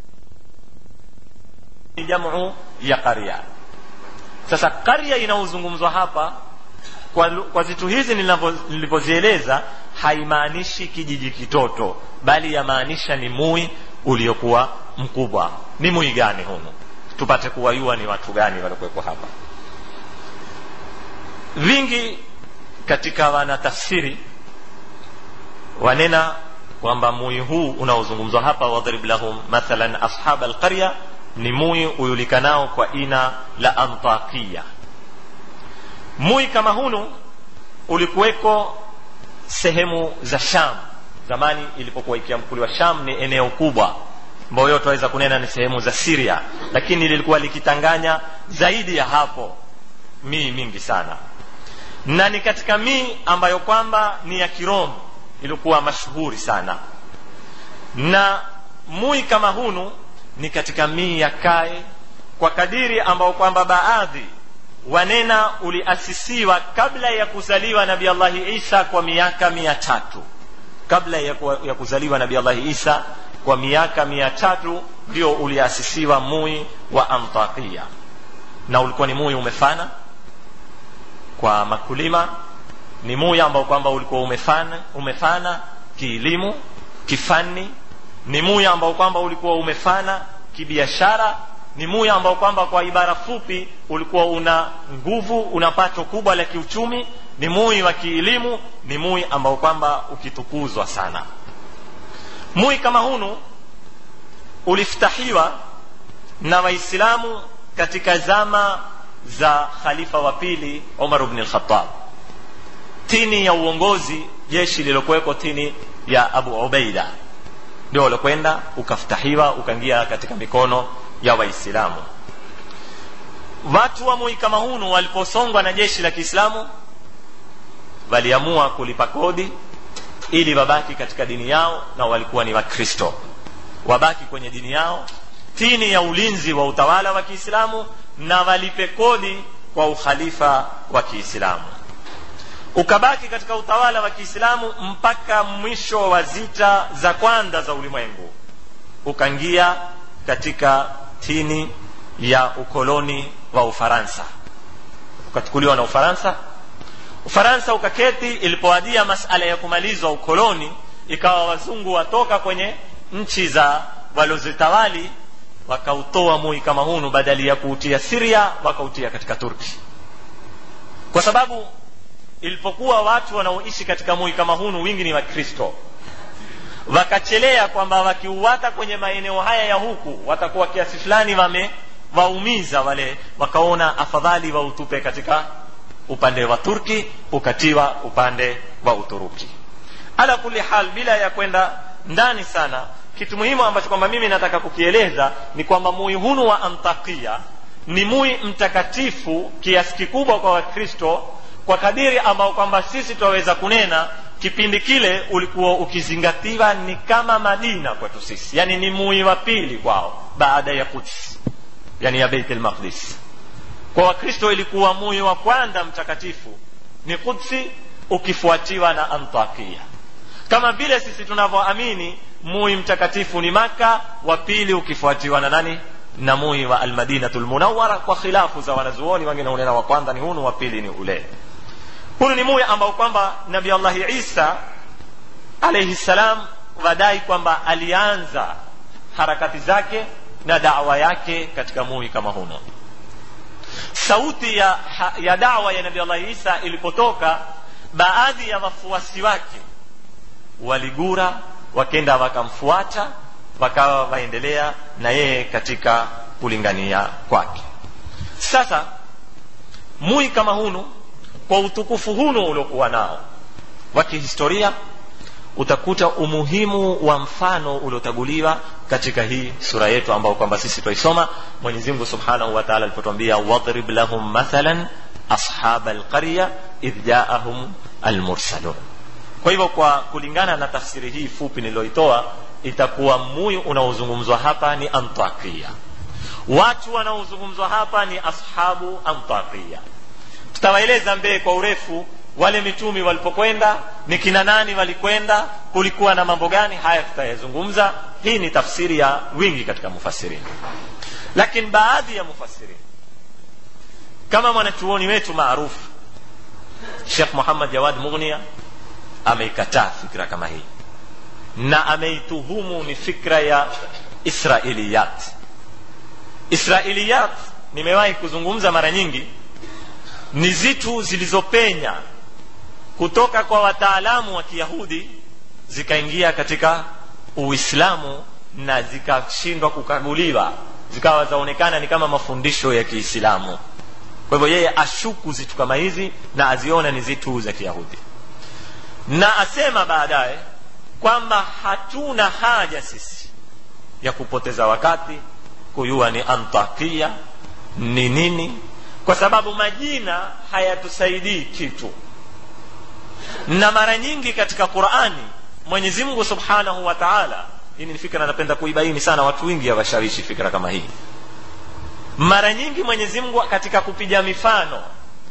ni jamu ya karya sasa karya inayozungumzwa hapa kwa, kwa zitu hizi nilivyozieleza haimaanishi kijiji kitoto bali yamaanisha ni mui uliokuwa mkubwa ni mui gani huno tupate kuwayua ni watu gani waliokuwepo hapa vingi katika wanatafsiri wanena kwamba mui huu unaozungumzwa hapa wadhrib lahum mathalan ashab alqarya ni mui ujulikanao kwa ina la antakia mui kama hunu ulikuweko sehemu za sham zamani ilipokuwa ikiamkuliwa sham ni eneo kubwa ambayo yote waweza kunena ni sehemu za siria lakini lilikuwa likitanganya zaidi ya hapo mii mingi sana na ni katika mii ambayo kwamba ni ya kiromu ilikuwa mashuhuri sana na mui kama hunu ni katika mii ya kae kwa kadiri ambao kwamba baadhi wanena uliasisiwa kabla ya kuzaliwa nabi allahi isa kwa miaka mia tatu kabla ya, ya kuzaliwa nabi allahi isa kwa miaka mia tatu ndio uliasisiwa mui wa antakia na ulikuwa ni mui umefana kwa makulima ni mui ambao kwamba ulikuwa umefana, umefana kielimu kifani ni mui ambao kwamba ulikuwa umefana kibiashara ni mui ambao kwamba kwa ibara fupi ulikuwa una nguvu una pato kubwa la kiuchumi ni mui wa kielimu ni mui ambao kwamba ukitukuzwa sana mui kama hunu uliftahiwa na waislamu katika zama za khalifa wa pili umar bni lkhatab tini ya uongozi jeshi lililokuweko tini ya abu ubeida ndio ulikwenda ukaftahiwa ukaingia katika mikono ya waislamu watu wa mui kama hunu waliposongwa na jeshi la kiislamu waliamua kulipa kodi ili wabaki katika dini yao na walikuwa ni wakristo wabaki kwenye dini yao tini ya ulinzi wa utawala wa kiislamu na walipe kodi kwa ukhalifa wa kiislamu ukabaki katika utawala wa kiislamu mpaka mwisho wa zita za kwanza za ulimwengu ukaingia katika tini ya ukoloni wa ufaransa ukachukuliwa na ufaransa ufaransa ukaketi ilipoadia masala ya kumalizwa ukoloni ikawa wazungu watoka kwenye nchi za walozitawali wakautoa mui kama hunu badali ya kuutia siria wakautia katika turki kwa sababu ilipokuwa watu wanaoishi katika mui kama hunu wingi ni wakristo wakachelea kwamba wakiuwata kwenye maeneo haya ya huku watakuwa kiasi fulani wame waumiza wale wakaona afadhali wautupe katika upande wa turki ukatiwa upande wa uturuki ala kuli hal bila ya kwenda ndani sana kitu muhimu ambacho kwamba mimi nataka kukieleza ni kwamba mui hunu wa antakia ni mui mtakatifu kiasi kikubwa kwa wakristo kwa kadiri ambao kwamba sisi twaweza kunena kipindi kile ulikuwa ukizingatiwa ni kama madina kwetu sisi yani ni mui wa pili kwao baada ya quds yani ya beit lmaqdis kwa wakristo ilikuwa mui wa kwanza mtakatifu ni kudsi ukifuatiwa na antakia kama vile sisi tunavyoamini mui mtakatifu ni maka wa pili ukifuatiwa na nani na mui wa almadinatu lmunawara kwa khilafu za wanazuoni wengine hunena wa kwanza ni hunu wa pili ni ule hunu ni mui ambao kwamba nabi allahi isa alaihi ssalam wadai kwamba alianza harakati zake na dawa yake katika mui kama huno sauti ya, ya dawa ya nabi allahi isa ilipotoka baadhi ya wafuasi wake waligura wakenda wakamfuata wakawa waendelea na yeye katika kulingania kwake sasa mui kama hunu kwa utukufu hunu uliokuwa nao wa kihistoria utakuta umuhimu wa mfano uliotaguliwa katika hii sura yetu ambao kwamba sisi twaisoma mwenyezi mungu subhanahu wa taala alipotwambia wadrib lahum mathalan ashaba alqarya idh jaahum almursalun kwa hivyo kwa kulingana na tafsiri hii fupi niliyoitoa itakuwa muyu unaozungumzwa hapa ni antakia watu wanaozungumzwa hapa ni ashabu antakia tutawaeleza mbee kwa urefu wale mitumi walipokwenda ni kina nani walikwenda kulikuwa na mambo gani haya tutayazungumza hii ni tafsiri ya wingi katika mufasirini lakini baadhi ya mufasirini kama mwanachuoni wetu maarufu shekh muhammad jawad mughnia ameikataa fikra kama hii na ameituhumu ni fikra ya israiliyat israiliyat nimewahi kuzungumza mara nyingi ni zitu zilizopenya kutoka kwa wataalamu wa kiyahudi zikaingia katika uislamu na zikashindwa kukaguliwa zikawa zaonekana ni kama mafundisho ya kiislamu kwa hivyo yeye ashuku zitu kama hizi na aziona ni zitu za kiyahudi na asema baadaye kwamba hatuna haja sisi ya kupoteza wakati kuyua ni antakia ni nini kwa sababu majina hayatusaidii kitu na mara nyingi katika qurani mwenyezi mungu subhanahu wa taala hii ni fikra napenda kuibaini sana watu wengi hawashawishi fikra kama hii mara nyingi mwenyezi mungu katika kupiga mifano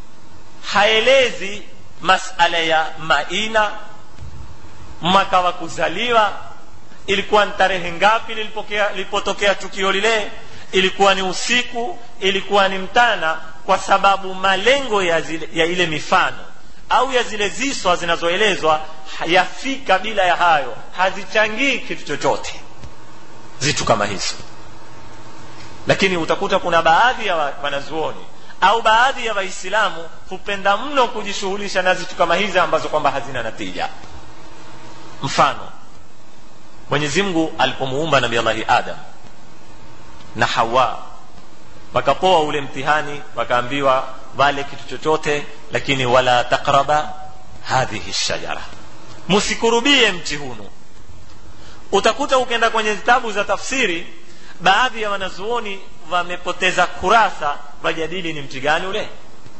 haelezi masala ya maina mwaka wa kuzaliwa ilikuwa ni tarehe ngapi lilipotokea tukio lile ilikuwa ni usiku ilikuwa ni mtana kwa sababu malengo ya, zile, ya ile mifano au ya zile ziswa zinazoelezwa yafika bila ya hayo hazichangii kitu chochote zitu kama hizo lakini utakuta kuna baadhi ya wanazuoni au baadhi ya waislamu hupenda mno kujishughulisha na zitu kama hizi ambazo kwamba hazina natija mfano mwenyezi mungu alipomuumba nabi allahi adam na hawa wakapoa ule mtihani wakaambiwa wale kitu chochote lakini wala takraba hadhihi shajara msikurubie mti hunu utakuta ukienda kwenye vitabu za tafsiri baadhi ya wanazuoni wamepoteza kurasa wajadili ni mti gani ule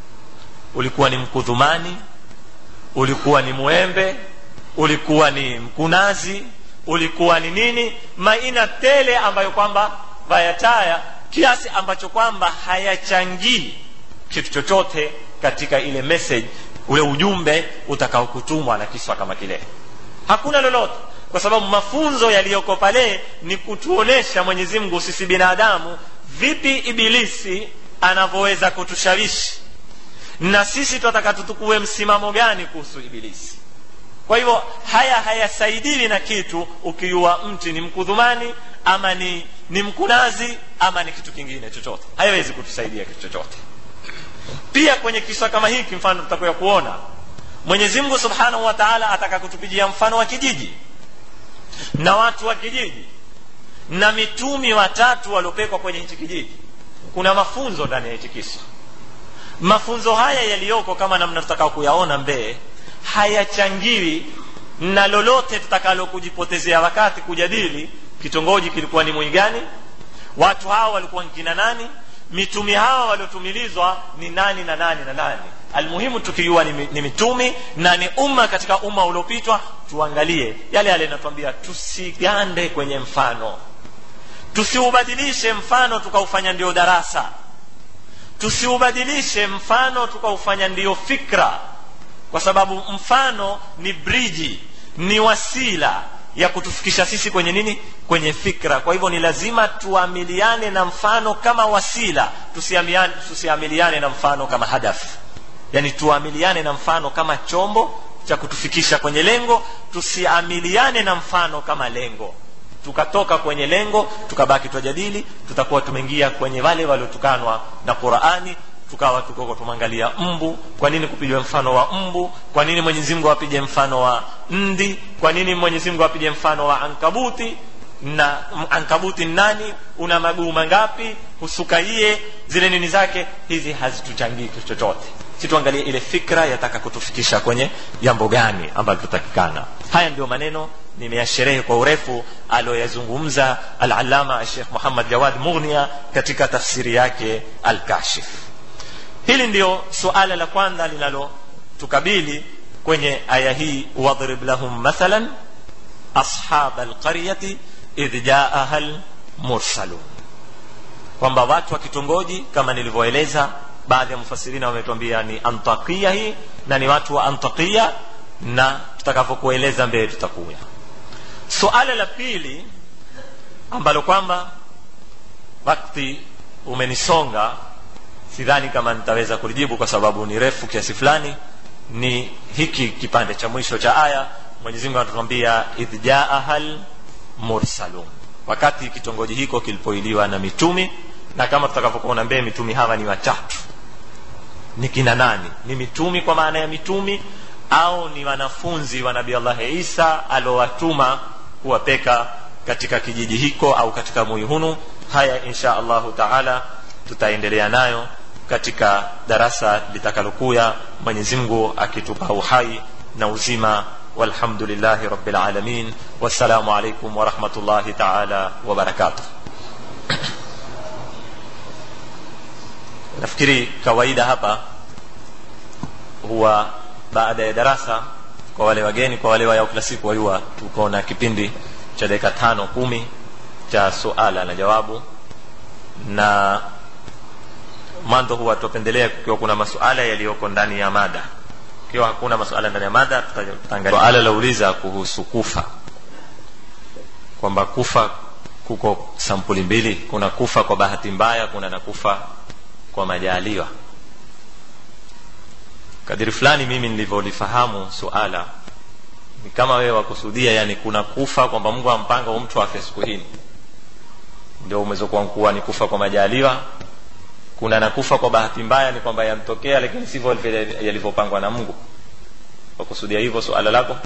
ulikuwa ni mkudhumani ulikuwa ni mwembe ulikuwa ni mkunazi ulikuwa ni nini maina tele ambayo kwamba vayataya kiasi ambacho kwamba hayachangii kitu chochote katika ile message ule ujumbe utakaokutumwa na kiswa kama kile hakuna lolote kwa sababu mafunzo yaliyoko pale ni kutuonesha mwenyezi mungu sisi binadamu vipi ibilisi anavyoweza kutushawishi na sisi tunataka tutukue msimamo gani kuhusu ibilisi kwa hivyo haya hayasaidiwi na kitu ukiua mti ni mkudhumani ama ni, ni mkunazi ama ni kitu kingine chochote hayawezi kutusaidia kitu chochote pia kwenye kisa kama hiki mfano tutakuya kuona mwenyezi mungu subhanahu wa taala ataka kutupigia mfano wa kijiji na watu wa kijiji na mitumi watatu waliopekwa kwenye hichi kijiji kuna mafunzo ndani ya hichi kisa mafunzo haya yaliyoko kama namna tutakao kuyaona mbee hayachangiwi na lolote tutakalo kujipotezea wakati kujadili kitongoji kilikuwa ni mwingani watu hawa walikuwa nkina nani mitumi hawa waliotumilizwa ni nani na nani na nani almuhimu tukiwa ni, ni mitumi na ni umma katika umma uliopitwa tuangalie yale yale natuambia tusigande kwenye mfano tusiubadilishe mfano tukaufanya ndio darasa tusiubadilishe mfano tukaufanya ndio fikra kwa sababu mfano ni briji ni wasila ya kutufikisha sisi kwenye nini kwenye fikra kwa hivyo ni lazima tuamiliane na mfano kama wasila tusiamiliane, tusiamiliane na mfano kama hadafu yani tuamiliane na mfano kama chombo cha kutufikisha kwenye lengo tusiamiliane na mfano kama lengo tukatoka kwenye lengo tukabaki twajadili tutakuwa tumeingia kwenye wale waliotukanwa na qurani tukawa tukoko tumwangalia mbu kwa nini kupigwa mfano wa mbu kwa nini mwenyezi mungu apige mfano wa ndi kwa nini mwenyezi mungu apige mfano wa ankabuti na ankabuti nani una maguu mangapi husukaie zile nini zake hizi hazituchangii kitu chochote si tuangalie ile fikra yataka kutufikisha kwenye jambo gani ambalo tutakikana haya ndio maneno nimeyasherehe kwa urefu aliyoyazungumza alalama shekh muhammad jawad mughnia katika tafsiri yake alkashif hili ndio suala la kwanza linalotukabili kwenye aya hii wadrib lahum mathalan ashaba alqaryati idh jaaha lmursalun kwamba watu wa kitongoji kama nilivyoeleza baadhi ya mufasirina wametuambia ni antakia hii na ni watu wa antakia na tutakavyokueleza mbele tutakuya suala la pili ambalo kwamba wakati umenisonga sidhani kama nitaweza kulijibu kwa sababu ni refu kiasi fulani ni hiki kipande cha mwisho cha aya mwenyezi mungu anatuambia idh jaaha lmursalun wakati kitongoji hiko kilipoiliwa na mitumi na kama tutakavyokuona mbee mitumi hawa ni watatu ni kina nani ni mitumi kwa maana ya mitumi au ni wanafunzi wa nabii allahi isa aliowatuma kuwapeka katika kijiji hiko au katika muihunu haya insha allahu taala tutaendelea nayo katika darasa litakalokuya mwenyezimngu akitupa uhai na uzima walhamdulillahi rabilalamin wassalamu alaikum warahmatullahi taala wabarakatuh nafikiri kawaida hapa huwa baada ya darasa kwa wale wageni kwa wale wayao kila siku wayua tuko na kipindi cha dakika tano kumi cha suala na jawabu na mwanzo huwa tupendelea kukiwa kuna masuala yaliyoko ndani ya mada ikiwa hakuna masuala ndani ya mada tutaangalia suala lauliza kuhusu kufa kwamba kufa kuko sampuli mbili kuna kufa kwa bahati mbaya kuna na kufa kwa majaliwa kadiri fulani mimi nilivyolifahamu suala ni kama wewe wakusudia yani kuna kufa kwamba mungu ampanga hu mtu afe siku hini ndio umezokuwa kuwa ni kufa kwa majaliwa kuna na kufa kwa bahati mbaya ni kwamba yamtokea lakini sivyo yalivyopangwa na mungu wakusudia hivyo suala lako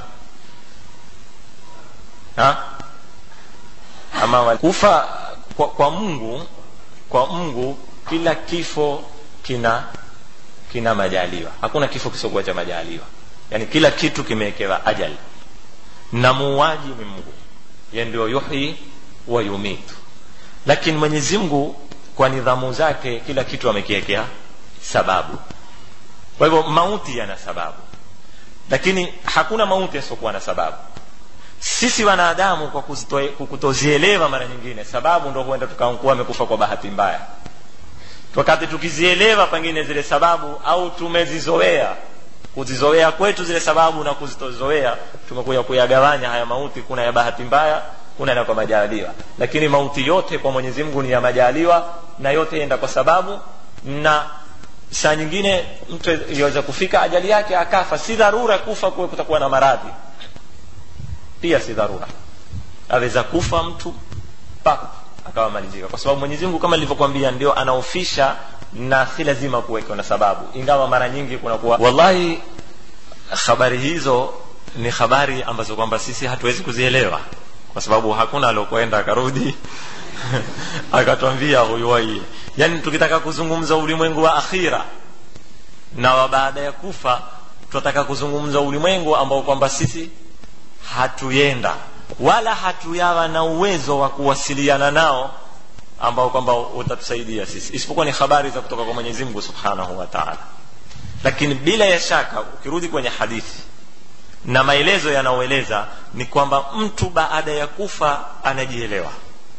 ha? ama kufa kwa, kwa mungu kwa mungu kila kifo kina kina majaliwa hakuna kifo kisiokuwa cha majaliwa yani kila kitu kimewekewa ajali na muuaji ni mungu ye ndio yuhyi wa yumitu lakini mwenyezi mungu kwa nidhamu zake kila kitu amekiwekea sababu kwa hivyo mauti yana sababu lakini hakuna mauti yasiokuwa na sababu sisi wanadamu kwa kutozielewa mara nyingine sababu ndo huenda tukakuwa amekufa kwa bahati mbaya wakati tukizielewa pengine zile sababu au tumezizoea kuzizoea kwetu zile sababu na kuzitozoea tumekuja kuyagawanya haya mauti kuna ya bahati mbaya kuna na kwa majaliwa lakini mauti yote kwa mwenyezi mungu ni ya majaliwa na yote enda kwa sababu na saa nyingine mtu iweza kufika ajali yake akafa si dharura kufa kuwe kutakuwa na maradhi pia si dharura aweza kufa mtu pap akawa malizika kwa sababu mwenyezi mungu kama nilivyokwambia ndio anaofisha na si lazima kuwekewa na sababu ingawa mara nyingi kunakuwa wallahi habari hizo ni habari ambazo kwamba sisi hatuwezi kuzielewa kwa sababu hakuna aliokwenda akarudi akatwambia huyu waiye yaani tukitaka kuzungumza ulimwengu wa akhira na wa baada ya kufa tunataka kuzungumza ulimwengu ambao kwamba sisi hatuyenda wala hatuyawa na uwezo wa kuwasiliana nao ambao kwamba utatusaidia sisi isipokuwa ni habari za kutoka kwa mwenyezi mungu subhanahu wa taala lakini bila ya shaka ukirudi kwenye hadithi na maelezo yanayoeleza ni kwamba mtu baada ya kufa anajielewa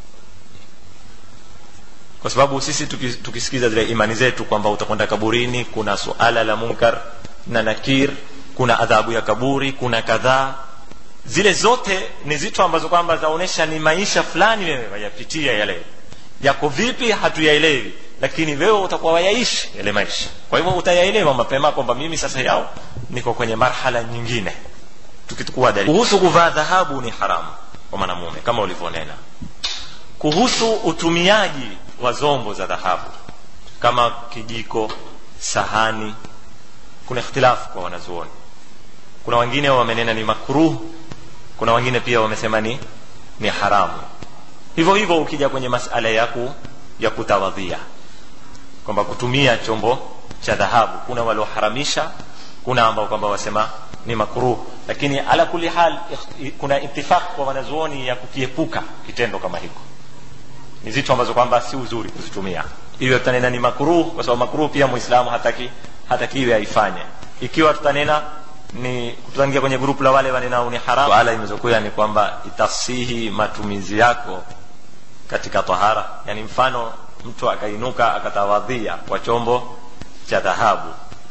kwa sababu sisi tukisikiza zile imani zetu kwamba utakwenda kaburini kuna suala la munkar na nakir kuna adhabu ya kaburi kuna kadhaa zile zote ni zitu ambazo kwamba zaonyesha ni maisha fulani wewe wayapitia yale yako vipi hatuyaelewi lakini wewe utakuwa wayaishi yale maisha kwa hivyo utayaelewa mapema kwamba mimi sasa yao niko kwenye marhala nyingine tukitukua dalili kuhusu kuvaa dhahabu ni haramu kwa mwanamume kama ulivyonena kuhusu utumiaji wa zombo za dhahabu kama kijiko sahani kuna ikhtilafu kwa wanazuoni kuna wengine wamenena ni makruh kuna wengine pia wamesema ni ni haramu hivyo hivyo ukija kwenye masala yaku ya kutawadhia kwamba kutumia chombo cha dhahabu kuna walioharamisha kuna ambao kwamba wasema ni makruh lakini ala kuli hal kuna itifaq kwa wanazuoni ya kukiepuka kitendo kama hiko ni zitu ambazo kwamba si uzuri kuzitumia hivyo tutanena ni makruh kwa sababu makruh pia muislamu hataki hatakiwe aifanye ikiwa tutanena ni kutangia kwenye grupu la wale wanenao ni haramu ala imezokuya ni kwamba itasihi matumizi yako katika tahara yani mfano mtu akainuka akatawadhia kwa chombo cha dhahabu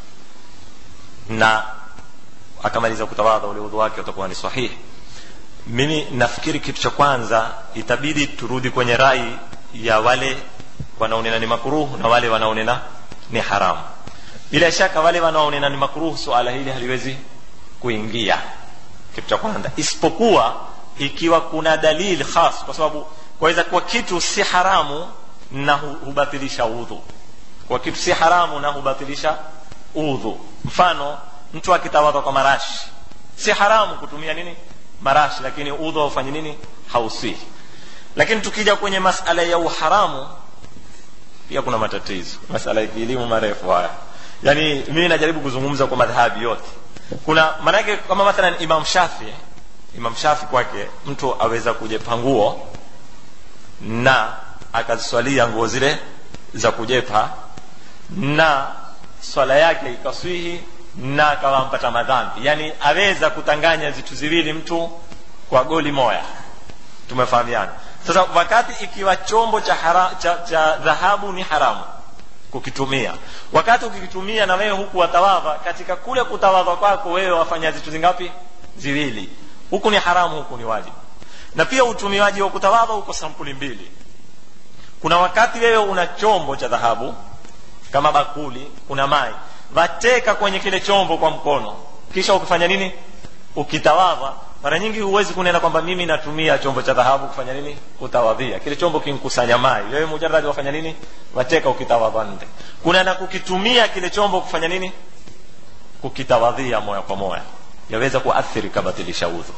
na akamaliza kutawadha ule udhu wake utakuwa ni sahihi mimi nafikiri kitu cha kwanza itabidi turudi kwenye rai ya wale wanaonena ni makruh na wale wanaonena ni haramu bila shaka wale wanaonena ni makruh suala hili haliwezi kuingia kitu cha kwanza isipokuwa ikiwa kuna dalili khas kwa sababu kwaweza kuwa kitu si haramu na hubatilisha udhu kwa kitu si haramu na hubatilisha udhu mfano mtu akitawadha kwa marashi si haramu kutumia nini marashi lakini udhu haufanyi nini hausihi lakini tukija kwenye masala ya uharamu pia kuna matatizo masala ya kielimu marefu haya yani mimi najaribu kuzungumza kwa madhahabi yote kuna maanake kama mathalan imam shafi imam shafi kwake mtu aweza kujepa nguo na akaziswalia nguo zile za kujepa na swala yake ikaswihi na akawa mpata madhambi yani aweza kutanganya vitu ziwili mtu kwa goli moya tumefahamiana sasa wakati ikiwa chombo cha, hara, cha, cha dhahabu ni haramu kukitumia wakati ukikitumia na wewe huku watawadha katika kule kutawadha kwako wewe wafanya vitu zingapi ziwili huku ni haramu huku ni wajibu na pia utumiaji wa kutawadha uko sampuli mbili kuna wakati wewe una chombo cha dhahabu kama bakuli kuna mai wateka kwenye kile chombo kwa mkono kisha ukifanya nini ukitawadha mara nyingi huwezi kunena kwamba mimi natumia chombo cha dhahabu kufanya nini kutawadhia kile chombo kinkusanya mai wewe mujaradi wafanya nini wateka ukitawadha nde kuna na kukitumia kile chombo kufanya nini kukitawadhia moya kwa moya yaweza kuathiri kabatilisha udhu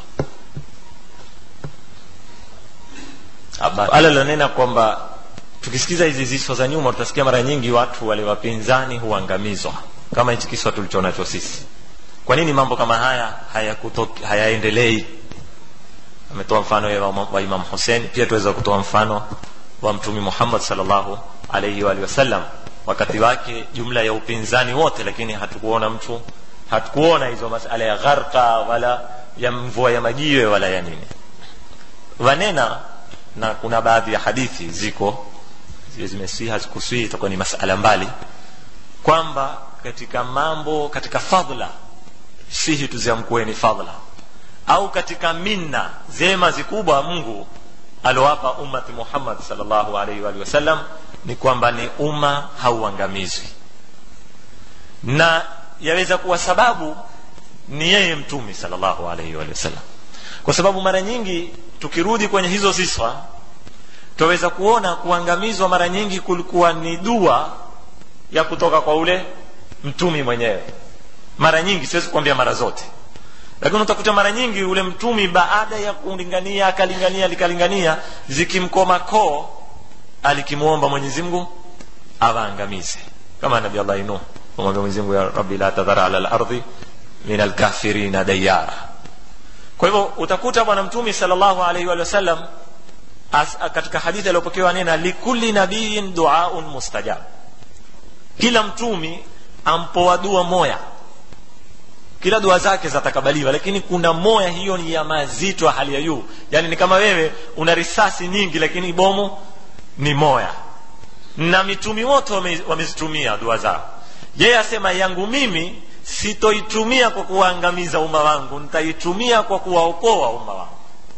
ala lanena kwamba tukisikiza hizi ziswa za nyuma tutasikia mara nyingi watu wale wapinzani huangamizwa kama hichi kiswa tulichonacho sisi kwa nini mambo kama haya hayaendelei haya ametoa mfano wa, wa imam husein pia tuweza kutoa mfano wa mtumi muhammad salllahu alaihi waalihi wasallam wakati wake jumla ya upinzani wote lakini hatukuona mtu hatukuona hizo masala ya gharka wala ya mvua ya majiwe wala ya nini wanena na kuna baadhi ya hadithi ziko zile zimesii hazikusii itakuwa ni masala mbali kwamba katika mambo katika fadla sihi tuziamkueni fadla au katika minna zema zikubwa mungu aliowapa ummati muhammad salllahu alaihi waalihi wasallam ni kwamba ni umma hauangamizwi na yaweza kuwa sababu ni yeye mtumi salllahu alaihi waalihi wasallam kwa sababu mara nyingi tukirudi kwenye hizo sifa twaweza kuona kuangamizwa mara nyingi kulikuwa ni dua ya kutoka kwa ule mtumi mwenyewe mara nyingi siwezi kuambia mara zote lakini utakuta mara nyingi ule mtumi baada ya kulingania akalingania likalingania zikimkoma koo alikimwomba mwenyezimngu awaangamize kama nabi allah nuh kumwambia mwenyezimngu ya rabbi la tadhara ala lardhi min alkafirina dayara kwa hivyo utakuta bwana mtumi salllahu alaihi wa sallam katika hadithi aliyopokewa nena likulli nabiyin duaun mustajab kila mtumi ampoa dua moya kila dua zake zatakabaliwa lakini kuna moya hiyo ni ya mazito ya hali ya juu yani ni kama wewe una risasi nyingi lakini bomu ni moya na mitumi wote wamezitumia wame dua zao yeye asema yangu mimi sitoitumia kwa kuwaangamiza umma wangu nitaitumia kwa kuwaokoa umma wangu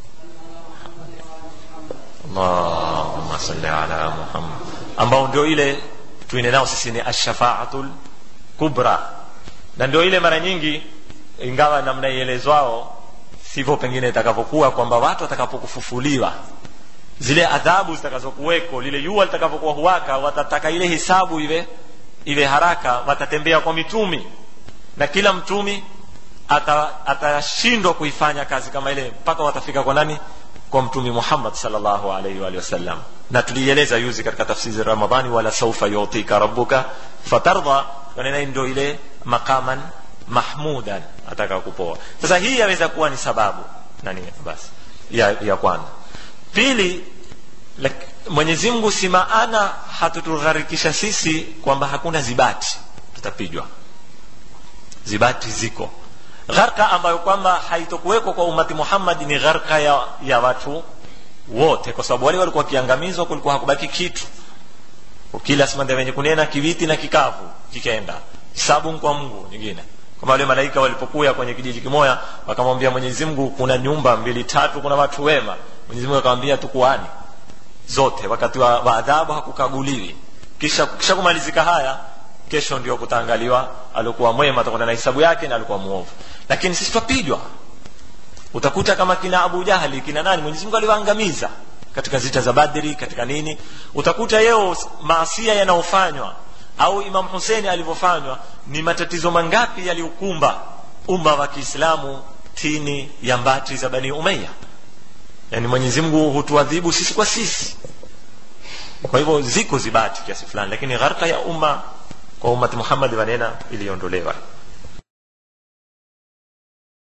allahumma salli ala muhammad ambao ndio ile tuine nao sisi ni ashafaatul kubra na ndio ile mara nyingi ingawa namna ielezwao sivyo pengine itakavyokuwa kwamba watu watakapokufufuliwa zile adhabu zitakazokuweko lile jua litakavyokuwa huwaka watataka ile hisabu iwe iwe haraka watatembea kwa mitumi na kila mtumi atashindwa ata kuifanya kazi kama ile mpaka watafika kwa nani kwa mtumi muhammad salllahu alaihi waalihi wasallam na tulieleza yuzi katika tafsiri ramadhani wala saufa yutika rabuka fatardha kanena ndio ile maqaman mahmudan ataka kupoa sasa hii yaweza kuwa ni sababu nani basi ya, ya kwanza pili mwenyezi mungu si maana hatutugharikisha sisi kwamba hakuna zibati tutapijwa zibati ziko gharka ambayo kwamba haitokuwekwa kwa umati muhammad ni gharka ya, ya watu wote kwa sababu wale walikuwa wakiangamizwa kulikuwa hakubaki kitu kila simande wenye kunena kiwiti na kikavu kikaenda hisabu kwa mungu nyingine kama wale malaika walipokuya kwenye kijiji kimoya wakamwambia mwenyezi mungu kuna nyumba mbili tatu kuna watu wema mwenyezi mungu akamwambia tukuani zote wakati wa, wa adhabu hakukaguliwi kisha, kisha kumalizika haya kesho ndio kutaangaliwa alikuwa mwema atakwenda na hisabu yake na alikuwa muovu lakini sisi twapigwa utakuta kama kina abu jahli kina nani mwenyezi mungu aliwaangamiza katika zita za badri katika nini utakuta yeo maasia yanayofanywa au imam huseini alivyofanywa ni matatizo mangapi yaliyokumba umma wa kiislamu tini ya mbati za bani umeya yani mwenyezi mungu hutuadhibu sisi kwa sisi kwa hivyo ziko zibati kiasi fulani lakini gharka ya umma kwa ummati muhammadi wanena iliondolewa